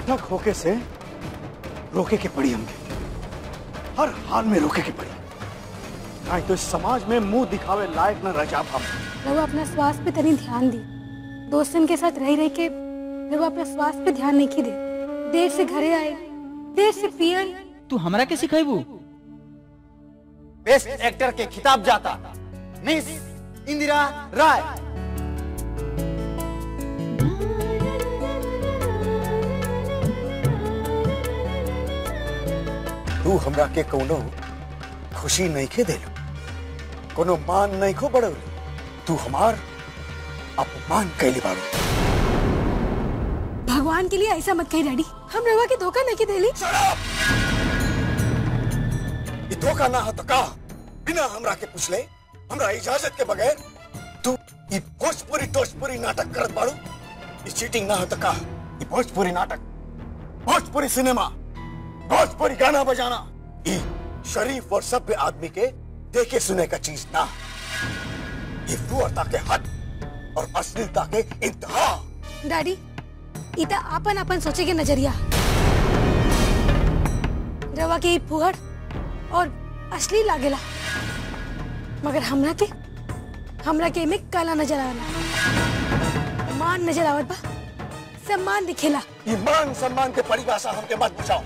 नाटक होके से रोके के पड़ी हमके हर हाल में रोके के पड़ी नहीं तो इस समाज में मुंह दिखावे लायक न रह जाब हम रहुआ अपना स्वास्थ्य पे तनी ध्यान दी दोस्तन के साथ रह रह के रहुआ अपना स्वास्थ्य पे ध्यान नहीं दे देर से घरे आए देर से पियल तू हमरा के सिखाइबू बेस्ट एक्टर के खिताब जाता मिस इंदिरा राय तू हमरा के कोनो खुशी नहीं के देलू कोनो मान नहीं को बढ़ौलू तू हमार अपमान कैली बाड़ू भगवान के लिए ऐसा मत कही डैडी हम रहुआ के धोखा नहीं देली ये धोखा ना हो तो का बिना हमरा के पूछले हमरा इजाजत के बगैर तू ये भोजपुरी टोजपुरी नाटक करत बाड़ू ये चीटिंग ना हो तो का ये भोजपुरी नाटक भोजपुरी सिनेमा भोजपुरी गाना बजाना ये शरीफ और सभ्य आदमी के देखे सुने का चीज ना ये फुअरता के हद और अश्लीलता के इंतहा डैडी इता आपन आपन सोचे के नजरिया रवा के ई फुहड़ और असली लागेला मगर हमरा के हमरा के में काला नजर आवेला मान नजर आवत बा सम्मान दिखेला ये मान सम्मान के परिभाषा हमके मत बुझाओ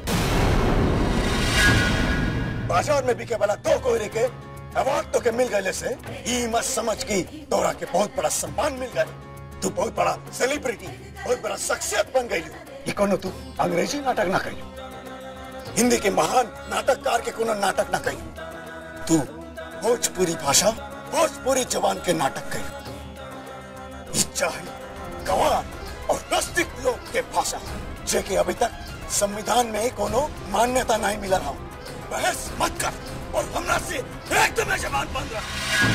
बाजार में बिके वाला दो कोयरे के अवार्ड तो के मिल गए से ये मत समझ की तोरा के बहुत बड़ा सम्मान मिल गए तू बहुत बड़ा सेलिब्रिटी बहुत बड़ा शख्सियत बन गई ये कोनो तू अंग्रेजी नाटक ना कही हिंदी के महान नाटककार के कोनो नाटक ना कही तू भोजपुरी भाषा भोजपुरी जवान के नाटक कही ये चाहे गवार और नास्तिक लोग के भाषा जे कि अभी तक संविधान में कोनो मान्यता नहीं मिला रहा बहस मत कर और हमरा से एकदम जबान बंद रख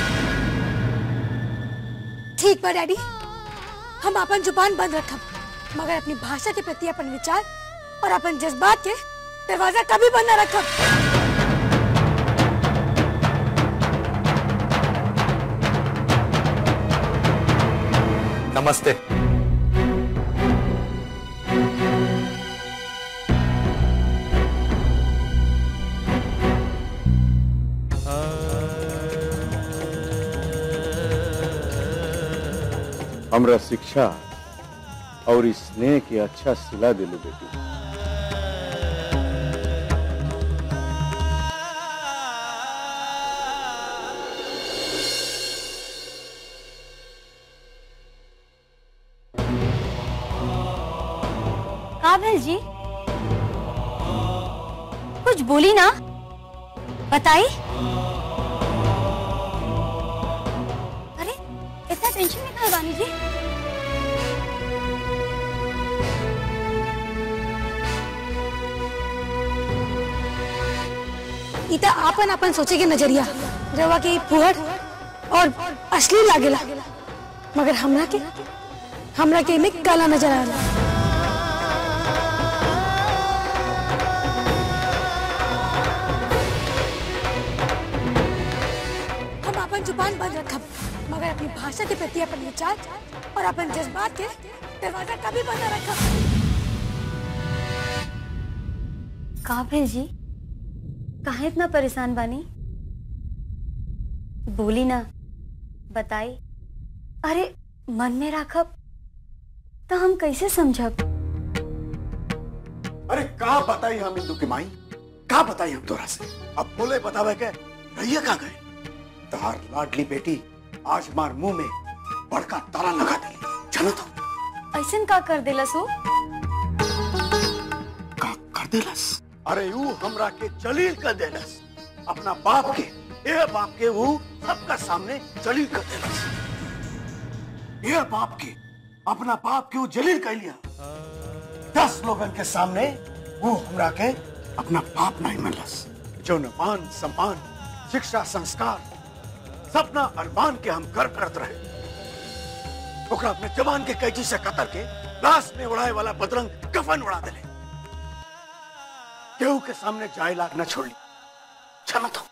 ठीक बा डैडी हम अपन जुबान बंद रखब मगर अपनी भाषा के प्रति अपन विचार और अपन जज्बात के दरवाजा कभी बंद न रखब नमस्ते हमरा शिक्षा और इस स्नेह के अच्छा सिला दिलू बेटी का भेल जी कुछ बोली ना बताई अरे इतना टेंशन में कहा बानी जी इता आपन आपन सोचे के नजरिया रवा के ई फुहड़ और असली लागेला मगर हमरा के हमरा के में काला नजर आला हम अपन जुबान बंद रखब मगर अपनी भाषा के प्रति अपन विचार और अपन जज्बात के दरवाजा कभी बंद न रखब का भेल जी काहे इतना परेशान बानी बोली ना बताई अरे मन में राखब तो हम कैसे समझब अरे का बताई हम हिंदू की माई का बताई हम तोरा से अब बोले बतावे के रहिए का गए तहार लाडली बेटी आज मार मुंह में बड़का ताला लगा दिली चलो तो ऐसन का कर देला सो का कर देलस अरे यू हमरा के जलील कर देलस अपना बाप के ए बाप के वो सबका सामने जलील कर देलस ये बाप के अपना बाप के वो जलील कर लिया दस लोगन के सामने वो हमरा के अपना बाप नहीं मिलस जो न मान सम्मान शिक्षा संस्कार सपना अरमान के हम कर करत रहे ओकरा अपने जवान के कैची से कतर के लाश में उड़ाए वाला बदरंग कफन उड़ा देले केहू के सामने जाए लाग न छोड़ ली चलो तो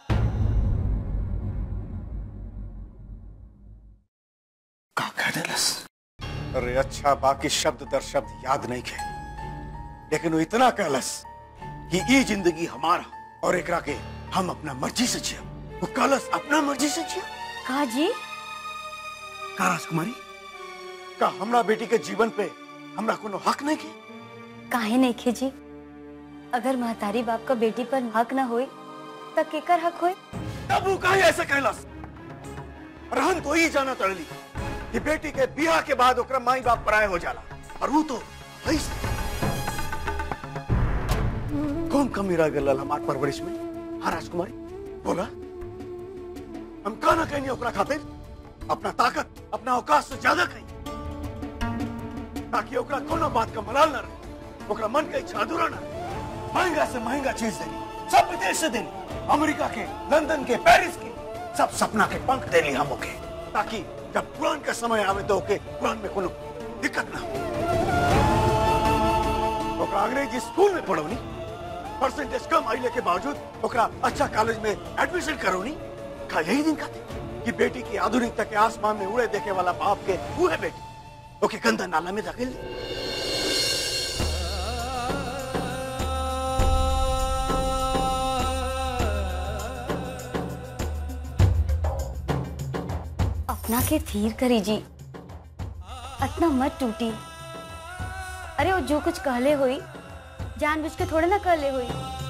का कह देलस अरे अच्छा बाकी शब्द दर शब्द याद नहीं खे लेकिन वो इतना कहलस कि ई जिंदगी हमारा और एकरा के हम अपना मर्जी से जिया वो कहलस अपना मर्जी से जिया का जी का राजकुमारी का हमरा बेटी के जीवन पे हमरा कोनो हक नहीं के काहे नहीं खे जी अगर महतारी बाप का बेटी पर हक ना होए त केकर हक होए तब वो काहे ऐसे कहलस रहन तो ही जाना तड़ली कि बेटी के बियाह के बाद ओकरा माई बाप पराए हो जाला और वो तो ऐसे कौन कमी रह गल हमार परवरिश में हाँ राजकुमारी बोला हम का ना कहनी ओकरा खातिर अपना ताकत अपना औकात से ज्यादा कही ताकि ओकरा कोनो बात का मलाल ना रहे ओकरा मन के इच्छा अधूरा ना रहे महंगा से महंगा चीज देनी सब विदेश से देनी अमेरिका के लंदन के पेरिस के सब सपना के पंख देनी हम ओके ताकि जब पुरान का समय आवे तो ओके पुरान में कोनो दिक्कत ना हो ओकरा अंग्रेजी स्कूल में पढ़ोनी परसेंटेज कम आइले के बावजूद ओकरा अच्छा कॉलेज में एडमिशन करोनी का यही दिन का थे कि बेटी की आधुनिकता के आसमान में उड़े देखे वाला बाप के वो है बेटी ओके गंदा नाला में धकेल दी अपना के थीर करी जी अतना मत टूटी अरे वो जो कुछ कहले हुई जानबूझ के थोड़ा ना कहले हुई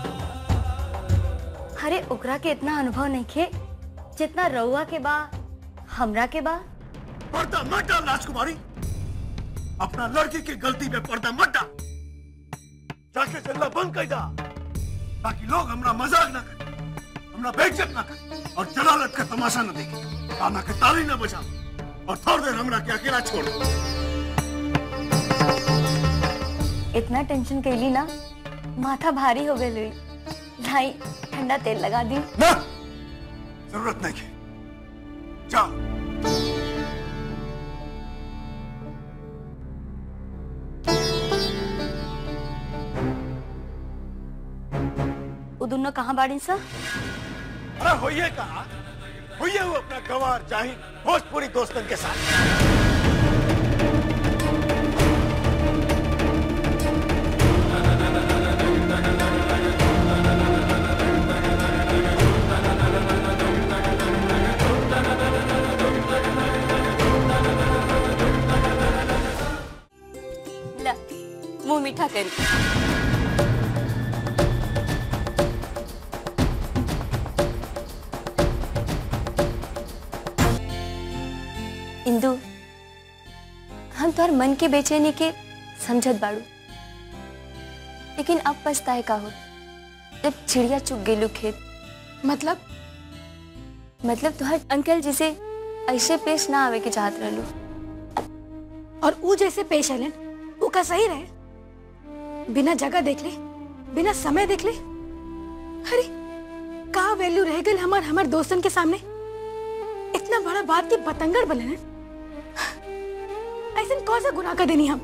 अरे ओकरा के इतना अनुभव नहीं खे जितना रउआ के बा हमरा के बा पर्दा मत डाल राजकुमारी अपना लड़की की गलती में पर्दा मत डाल जाके चलना बंद कर दा ताकि लोग हमरा मजाक ना करें हमरा बेइज्जत ना करें और जलालत का तमाशा न देखें काना के ताली न बजा और थोड़ी देर हमरा के अकेला छोड़ दो। इतना टेंशन कैली ना माथा भारी हो गई लाई ठंडा तेल लगा दी ना जरूरत नहीं है जाओ वो दोनों कहाँ बाड़ी सा अरे होइए कहा होइए वो अपना गवार जाहिर भोजपुरी दोस्तन के साथ ला मुंह मीठा करी इंदु हम तोहर मन के बेचैनी के समझत बाड़ू लेकिन अब पछताए का हो जब चिड़िया चुग गेलू खेत मतलब मतलब तोहर अंकल जिसे ऐसे पेश ना आवे के चाहत रहलू और ऊ जैसे पेश आलन ऊ का सही रहे बिना जगह देख ले बिना समय देख ले अरे का वैल्यू रह गई हमार हमार दोस्तन के सामने इतना बड़ा बात की बतंगड़ बने हैं ऐसे कौन सा गुनाह कर देनी हम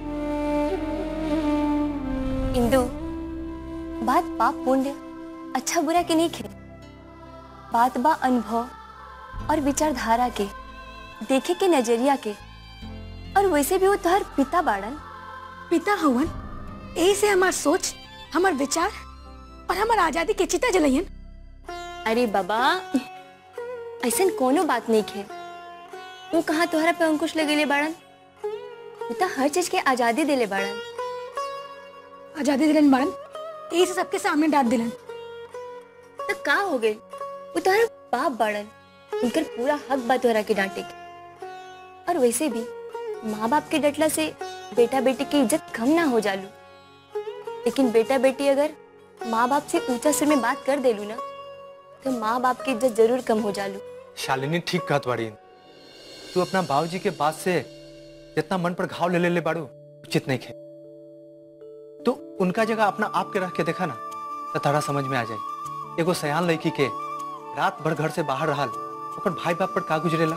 इंदु बात पाप पुण्य अच्छा बुरा के नहीं खे बात बा अनुभव और विचारधारा के देखे के नजरिया के और वैसे भी वो तोहर पिता बाड़न पिता हवन यही से हमार सोच हमार विचार और हमार आजादी के चिता जलयन अरे बाबा ऐसन कोनो बात नहीं खे वो कहाँ तोहरा पे अंकुश लगेले बाड़न पिता हर चीज के आजादी देले बाड़न आजादी दिलन बाड़न यही से सबके सामने डांट दिलन तो का हो गए वो तोहरा बाप बाड़न उनकर पूरा हक बा तोहरा के डांटे के और वैसे भी माँ बाप के डटला से बेटा बेटी की इज्जत कम ना हो जालू लेकिन बेटा बेटी अगर माँ बाप से ऊंचा सिर में बात कर देलू ना तो माँ बाप की इज्जत जरूर कम हो जालू शालिनी ठीक कहत बाड़ी तू अपना बाबूजी के बात से जितना मन पर घाव ले ले ले बाड़ू उचित नहीं खे तो उनका जगह अपना आप के रख के देखा ना तो तारा समझ में आ जाए एगो सयान लड़की के रात भर घर से बाहर रहल ओकर भाई बाप पर का गुजरेला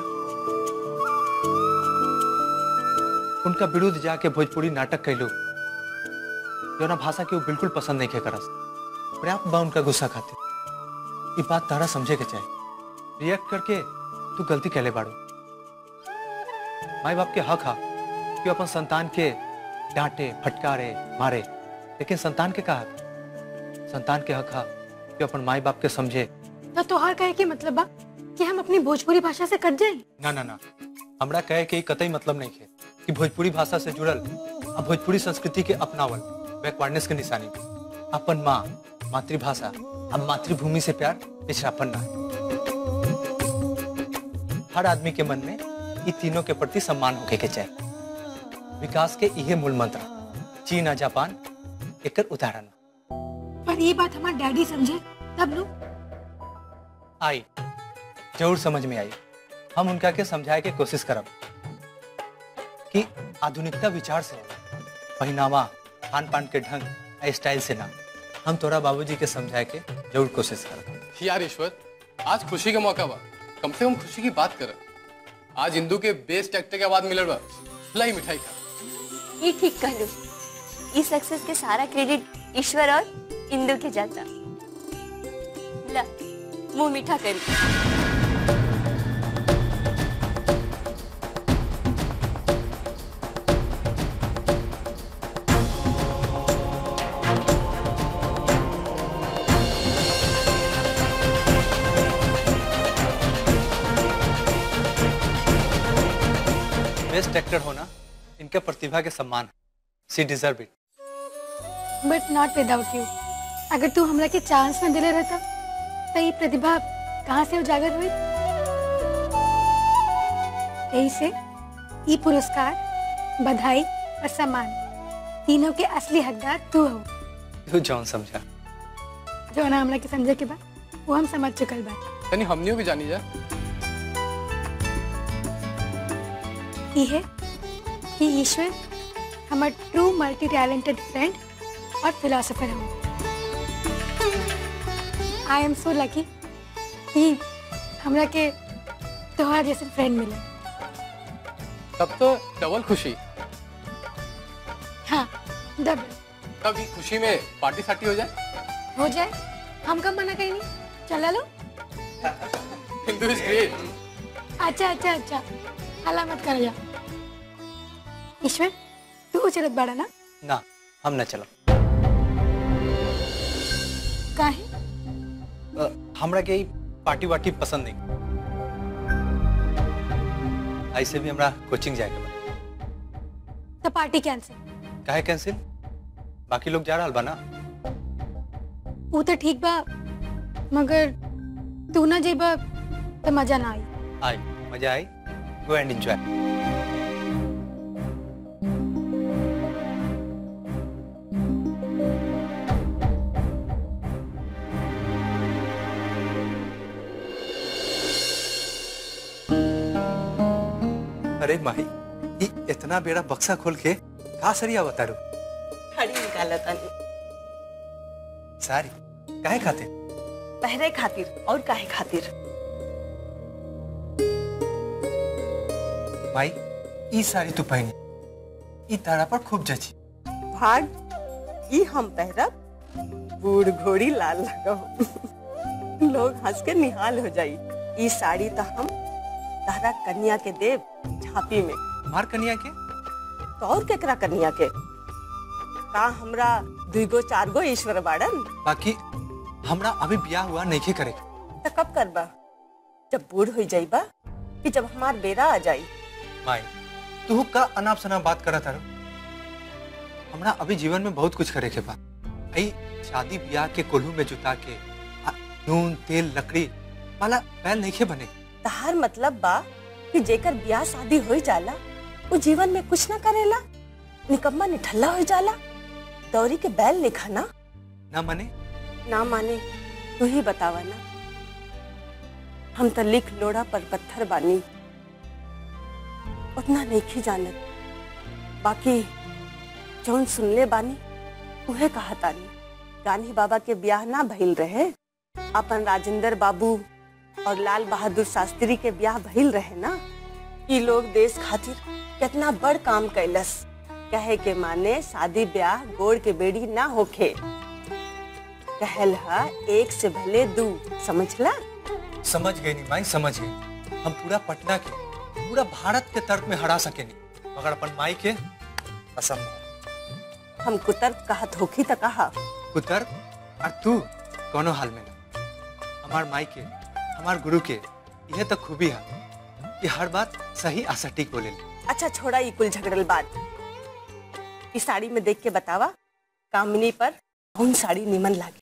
उनका विरुद्ध जाके भोजपुरी नाटक कैलू जौना भाषा के वो बिल्कुल पसंद नहीं खे करस पर्याप्त बा उनका गुस्सा खातिर ये बात तारा समझे के चाहिए रिएक्ट करके तू गलती कैले बाड़ू माई बाप के हक हा कि अपन संतान के डांटे फटकारे मारे लेकिन संतान के कहा संतान के हक हा कि अपन माई बाप के समझे तो तोहार कहे के मतलब बा कि हम अपनी भोजपुरी भाषा से कट जाए ना ना ना हमरा कहे के ई कतई मतलब नहीं है कि भोजपुरी भाषा से जुड़ल आ भोजपुरी संस्कृति के अपनावल बैकवर्डनेस के निशानी बा। अपन माँ मातृभाषा अब मातृभूमि से प्यार पिछड़ापन ना है हर आदमी के मन में ई तीनों के प्रति सम्मान होके के चाहिए विकास के इहे मूल मंत्र चीन आ जापान एकर उदाहरण बा। पर ये बात हमारे डैडी समझे तब नु आई जरूर समझ में आई हम उनका के समझाए के कोशिश करब कि आधुनिकता विचार से होला। पहनावा खान पान के ढंग आ स्टाइल से ना हम तोरा बाबूजी के समझाए के जरूर कोशिश करब यार ईश्वर आज खुशी का मौका बा कम से कम खुशी की बात कर आज हिंदू के बेस्ट एक्टर के बाद मिलल बा लाई मिठाई खा ये ठीक कहलू इस सक्सेस के सारा क्रेडिट ईश्वर और इंदु के जाता ला मुंह मीठा करी बेस्ट एक्टर होना इनके प्रतिभा के सम्मान she deserve it but not without you अगर तू हमरा के चांस न दिले रहता तो ये प्रतिभा कहाँ से उजागर हुई यही से ये पुरस्कार बधाई और सम्मान तीनों के असली हकदार तू हो तू जौन समझा जो ना हमरा के समझे के बाद वो हम समझ चुकल बा यानी हमनियों भी जानी जा ई है कि ईश्वर हमार ट्रू मल्टी टैलेंटेड फ्रेंड और फिलोसोफर हो आई एम सो लकी कि हमरा के तोहार जैसे फ्रेंड मिले तब तो डबल खुशी हाँ डबल तब इस खुशी में पार्टी साटी हो जाए हो जाए हम कब मना करेंगे चला लो हिंदू इज ग्रेट अच्छा अच्छा अच्छा हला मत कर जा ईश्वर तू चलत बाड़ा ना ना हम न चलो काहे अ, हमरा के ई पार्टी वार्टी पसंद नहीं ऐसे भी हमरा कोचिंग जाए के बा तो पार्टी कैंसिल काहे कैंसिल बाकी लोग जा रहा बा ना वो तो ठीक बा मगर तू ना जेबा तो मजा ना आई आई मजा आई गो एंड एंजॉय अरे माही ई इतना बेड़ा बक्सा खोल के का सरिया बतारू खड़ी निकाला तानी सारी काहे खाते पहरे खातिर और काहे खातिर भाई ई साड़ी तू पहनी ई तारा पर खूब जची भाग ई हम पहरब बूढ़ घोड़ी लाल लगो लोग हंस के निहाल हो जाई ई साड़ी तो हम तारा कन्या के देव झांपी में मार कनिया के तो और केकरा कन्या के का हमरा दुगो चार गो ईश्वर बाड़न बाकी हमरा अभी ब्याह हुआ नहीं करे तो कब करबा जब बूढ़ हो जाइबा कि जब हमार बेरा आ जाई माई तू का अनाप शनाप बात करत तारो हमरा अभी जीवन में बहुत कुछ करे के बा आई शादी ब्याह के कोल्हू में जुता के आ, नून तेल लकड़ी वाला बैल नहीं बने तहार मतलब बा कि जेकर ब्याह शादी हो जाला वो जीवन में कुछ ना करेला निकम्मा निठल्ला हो जाला दौरी के बैल लिखा ना ना मने ना माने तू ही बतावा ना हम तो लिख लोड़ा पर पत्थर बानी उतना नहीं जानत बाकी जौन सुनले बानी उहे कहा तानी गांधी बाबा के ब्याह ना भइल रहे अपन राजेंद्र बाबू और लाल बहादुर शास्त्री के ब्याह भइल रहे ना ई लोग देश खातिर कितना बड़ काम कैलस कहे के माने शादी ब्याह गोड़ के बेड़ी ना होखे कहल हा एक से भले दू समझला समझ गई नहीं माई समझ गई हम पूरा पटना के पूरा भारत के तर्क में हरा सके नहीं मगर अपन माई के असंभव हम कुतर्क कहत होखी त कहा कुतर और तू कोनो हाल में ना हमार माई के हमार गुरु के यह तो खूबी है कि हर बात सही आ सटीक बोले अच्छा छोड़ा ये कुल झगड़ल बात इस साड़ी में देख के बतावा कामिनी पर कौन साड़ी निमन लागे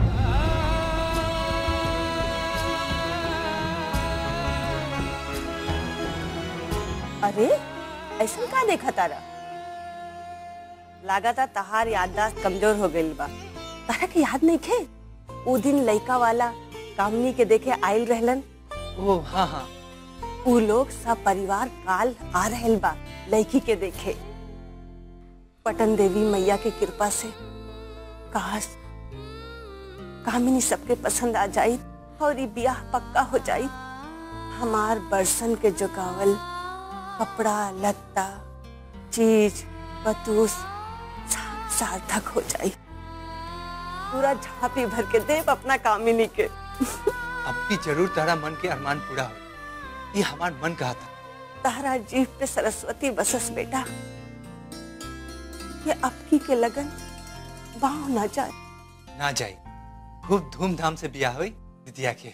अरे ऐसा का देखा तारा लागता तहार याददाश्त कमजोर हो गई बा तारा के याद नहीं खे वो दिन लइका वाला कामनी के देखे आयल रहलन ओ हाँ हाँ उ लोग सब परिवार काल आ रहल बा लड़की के देखे पटन देवी मैया के कृपा से काश कामिनी सबके पसंद आ जाई और ये ब्याह पक्का हो जाई हमार बरसन के जुगावल कपड़ा लत्ता चीज पतूस सब सार्थक हो जाई पूरा झांपी भर के देव अपना कामिनी के अब भी जरूर तारा मन के अरमान पूरा हो ये हमार मन कहा था तारा जीव पे सरस्वती बसस बेटा ये अबकी के लगन बाह ना जाए ना जाई खूब धूमधाम से बियाह हुई दिदिया के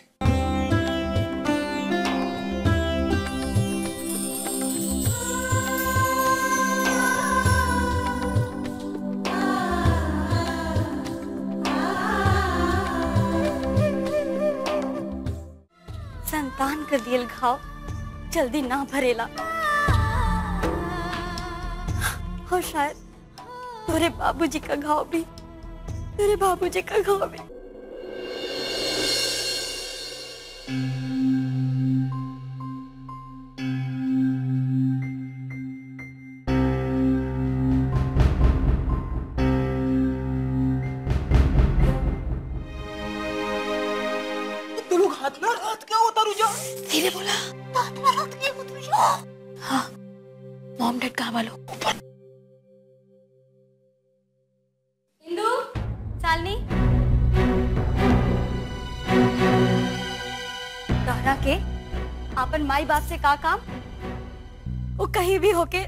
संतान कर दियल घाव जल्दी ना भरेला और शायद तोरे बाबूजी का घाव भी तेरे बाबूजी का घाव भी धीरे बोला हाँ मॉम डैड कहाँ वालों ऊपर इंदु सालनी तोहरा के अपन माई बाप से का काम वो कहीं भी होके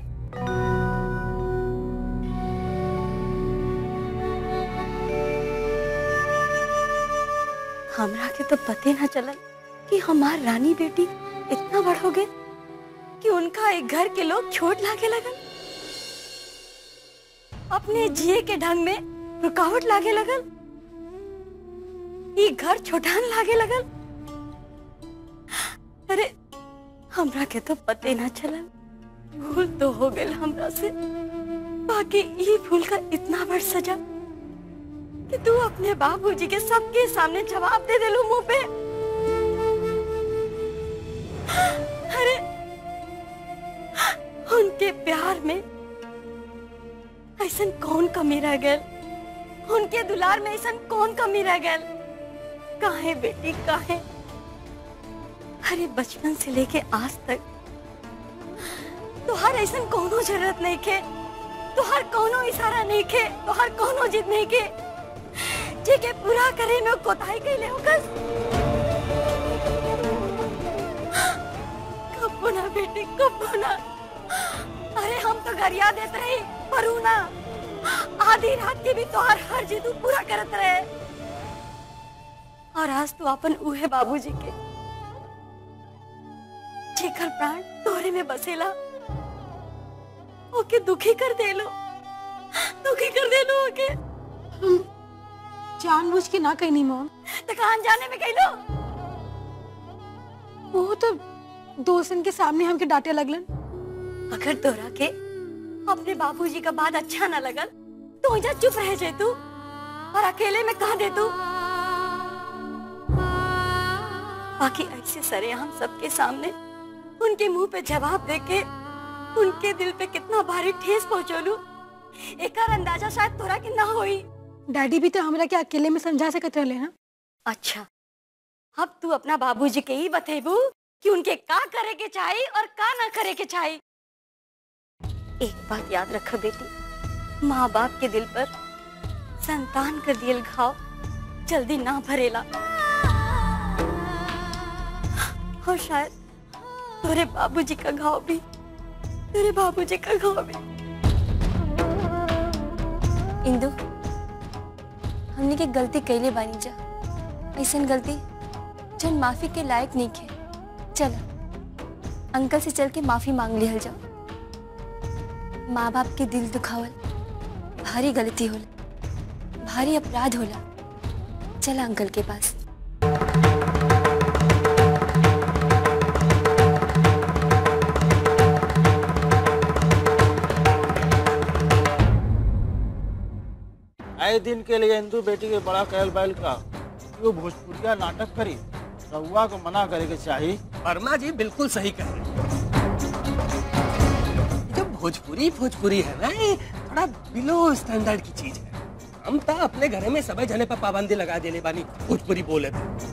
हमरा के तो पते ना चलल कि हमार रानी बेटी इतना बड़ हो गए कि उनका एक घर के लोग छोट लागे लगन अपने जिए के ढंग में रुकावट लागे लगल ई घर छोटान लागे लगल अरे हमरा के तो पते ना चलल भूल तो हो गई हमरा से बाकी ई भूल का इतना बड़ सजा कि तू अपने बाबूजी के सबके सामने जवाब दे देलू मुंह पे अरे उनके प्यार में ऐसन कौन कमी रह गल उनके दुलार में ऐसन कौन कमी रह गल काहे बेटी काहे अरे बचपन से लेके आज तक तुहार ऐसन कोनो जरूरत नहीं के तुहार कोनो इशारा नहीं के तुहार कोनो जिद नहीं के जे के पूरा करे में कोताही कैले होकस कबो ना बेटी कबो ना अरे हम तो गरिया देते रही पर ऊ ना आधी रात के भी तोहार हर जिद ऊ पूरा करत रहे और आज तू अपन उहे बाबूजी के जेकर प्राण तोरे में बसेला ओके दुखी कर देलो दुखी कर देलो ओके जानबूझ के ना कहनी मॉम दुकान जाने में कहलो वो तो दोस्तन के सामने हमके डांटे लगलन अगर तोरा के अपने बाबूजी का बात अच्छा ना लगल तो इजा चुप रह जाए तू और अकेले में कहा दे तू बाकी ऐसे सरे हम सबके सामने उनके मुंह पे जवाब देके उनके दिल पे कितना भारी ठेस पहुंचोलू एकर अंदाजा शायद तोरा के ना होई डैडी भी तो हमरा के अकेले में समझा सकत रहले ना अच्छा अब तू अपना बाबूजी के ही बतेबू कि उनके का करे के चाही और का ना करे के चाही एक बात याद रख बेटी माँ बाप के दिल पर संतान कर दियल घाव जल्दी ना भरेला और शायद तेरे बाबूजी का घाव भी तेरे बाबूजी का घाव भी इंदु हमने के गलती कैले बानी जा ऐसन गलती जन माफी के लायक नहीं खे चल अंकल से चल के माफी मांग लिहल जाओ माँ बाप के दिल दुखावल भारी गलती होला भारी अपराध होला चल अंकल के पास आए दिन के लिए हिंदू बेटी के बड़ा कहल बैल का वो भोजपुरिया नाटक करी रउआ को मना करे के चाहिए वर्मा जी बिल्कुल सही कह रहे हैं जो भोजपुरी भोजपुरी है ना ये थोड़ा बिलो स्टैंडर्ड की चीज है हम तो अपने घरे में सब जने पर पाबंदी लगा देले बानी भोजपुरी बोले थे